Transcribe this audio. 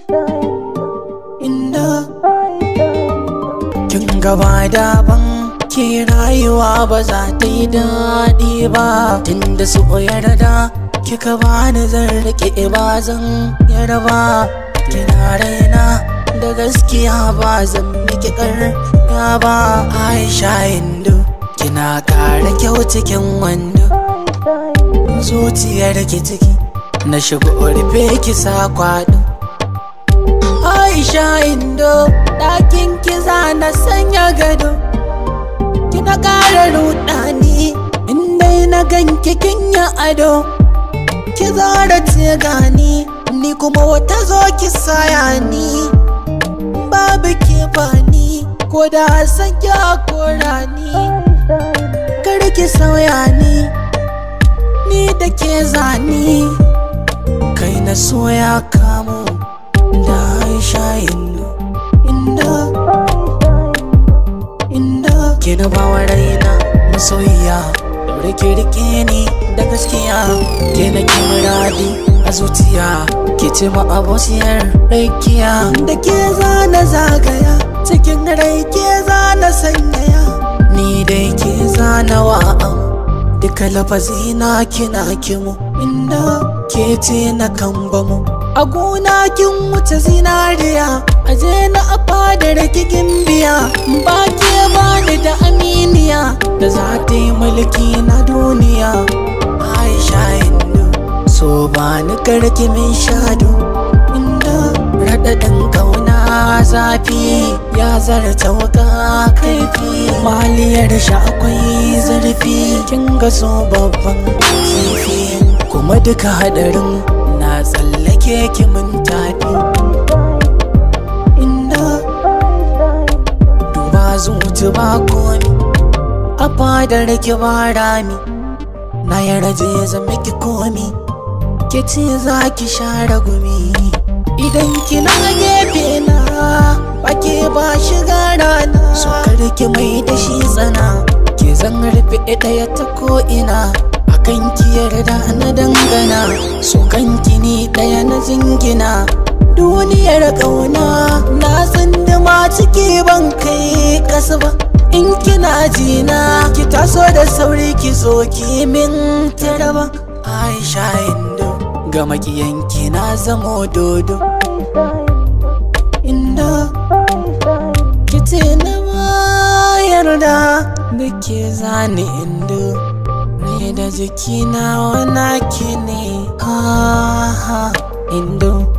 inda kin gaba daban ke rayuwa ba za ta yi daɗi ba tunda su yarda kika bani zan rike ba zan yarba kina raina da gaskiya ba zan miki ƙarya ba aisha hindu kina kara kyau cikin wando zuciyar ki ciki na shigo rufe ki sa kwado aisha indo ɗakin kiza na sanya gado kina ƙara rudani inda na ganki kin yi ado ki zara ce gani ni kuma wata zo ki saya ni babu ke bani ko da san ya kora ni kar ki sauya ni ni da ke zani kai na soya kamo da aisha indo inda inda ke na bawa raina masoyiya daure ki rike ni da gaskiya ke na ki muradi a zuciya ke ce ma abociyar raikiya da ke zana zagaya cikin rai ke zana sanyaya ni dai ke zana wa'am duka lafazi na kina kimu inda ke ce na kambamu a gona kin wuce zinariya aje na a fadar kikin biya ba ke bani da aminiya da za ta yi mulki na duniya aisha inda so ba ni karki min shado inda raɗaɗin ƙauna zafi ya zarta wuka kaifi maliyar shi akwai zurfi kin ga so babban kifi kuma duka hadarin na tsallake ki mun tafi inda duba zuci ba komi a fadar ki ba rami na yarje zama ki komi ki ce za ki share gumi idan kina gefe na bake ba shiga rana so ki mai da shi tsana ke zan rufe ɗaya ta ko'ina akan ki yarda na dangana so kanki ni ɗaya na jingina duniyar ƙauna na tsindima ciki ban kai ƙasa ba in kina jina ki taso da sauri ki zo ki min taraba aisha indo ga makiyanki na zamo dodo inda kice na ma yarda da ke zane indo rai da jikina wana ki ne ha ha indo